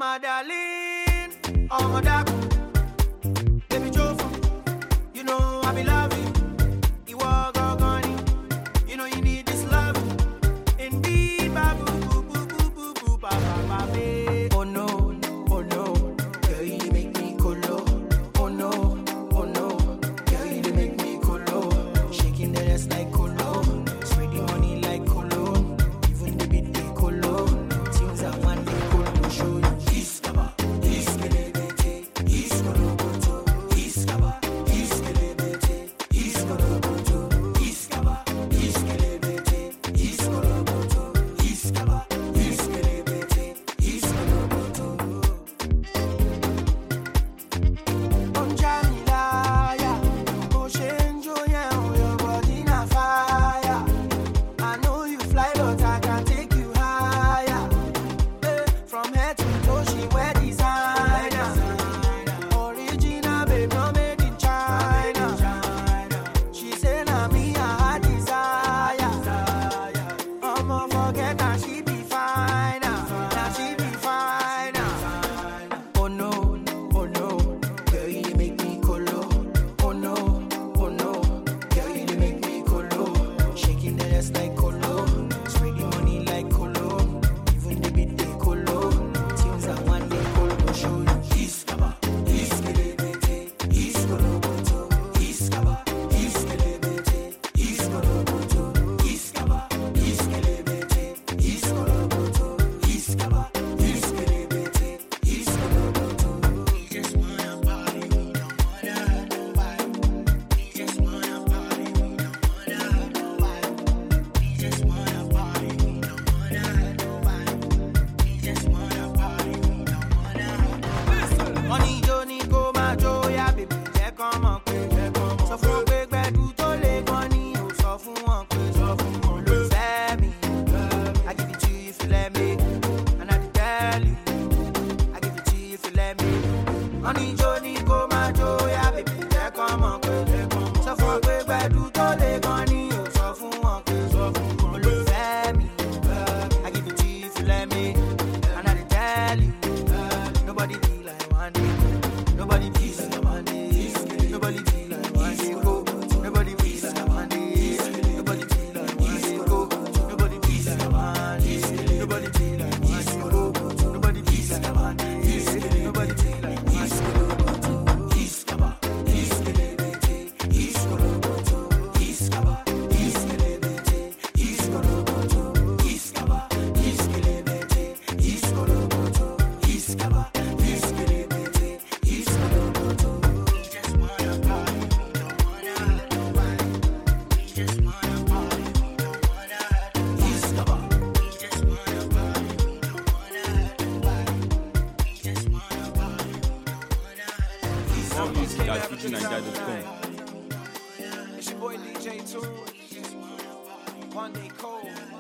my darling, oh my dark. Baby Joe, you know I be loving. You walk on you know you need this love. Indeed, babu, boo, boo, boo, boo, boo, ba, ba, ba, babe. Oh no, oh no, girl, you dey make me colo. Oh no, oh no, girl, you dey make me colo. Shaking the ass like colo, spreading money like colo. Even the beat they colo. Things I want they colo show you. Iskaba, iskelebete, iskoloboto, iskaba, iskelebete, iskoloboto, iskaba, iskelebete, iskoloboto, iskaba, iskelebete, iskoloboto. Don't jam me liar. Go change your yeah, your body na fire. I know you fly, but I can take you higher. Eh, From head to toe, she wear designer. Original, babe, not made in China. She say na me I her desire. I'ma forget that she be fine. Now she be fine. Oh no, oh no, girl you dey make me colo. Oh no, oh no, girl you dey make me colo. Shaking the ass like colo, spreading money like colo. Even the beat they colo. Tunes I want they colo show you. Iskaba, iskelebete, iskoloboto, iskaba, iskelebete, iskoloboto, iskaba, iskelebete, iskoloboto, iskaba, iskelebete, iskoloboto. We just wanna party, we don't wanna hurt nobody. We just wanna party, we don't wanna hurt nobody. We just wanna party, we don't wanna hurt nobody. We just wanna party, we don't wanna hurt nobody. Money jó ní kó máa jó yá bèbí jẹ́ kán mọ̀ pé sọ fún wọn pé gbẹ̀dú tó lè gan ni ò sọ fún wọn pé sọ fún wọn ló fẹ́ mi. I give it to you if you let me and I dey tell you. I give it to you if you let me. Money jó ní kó máa jó yá bèbí jẹ́ kán mọ̀ pé sọ fún wọn pé gbẹ̀dú tó lè gan ni ò sọ fún wọn pé sọ fún wọn ló fẹ́ mi. I give it to you if you let me and I dey tell you. Nobody be like one day. Nobody be like one day. Nobody be like one day. Go. Nobody be like one day. Nobody be like one day. Go. Nobody be like one day. Nobody be like one day. Go. Nobody be like one day. Nobody be like one day. Iskaba, iskelebete, iskoloboto, iskaba, iskelebete, iskoloboto, iskaba, iskelebete, iskoloboto, iskaba, iskelebete, iskoloboto. We just wanna party, we don't wanna hurt nobody. We just wanna party, we don't wanna hurt nobody. Iskaba, we just wanna party, we don't wanna hurt nobody. We just wanna party, we don't wanna hurt nobody. More music at fujininja.com. It's your boy DJ Tool. One day cold.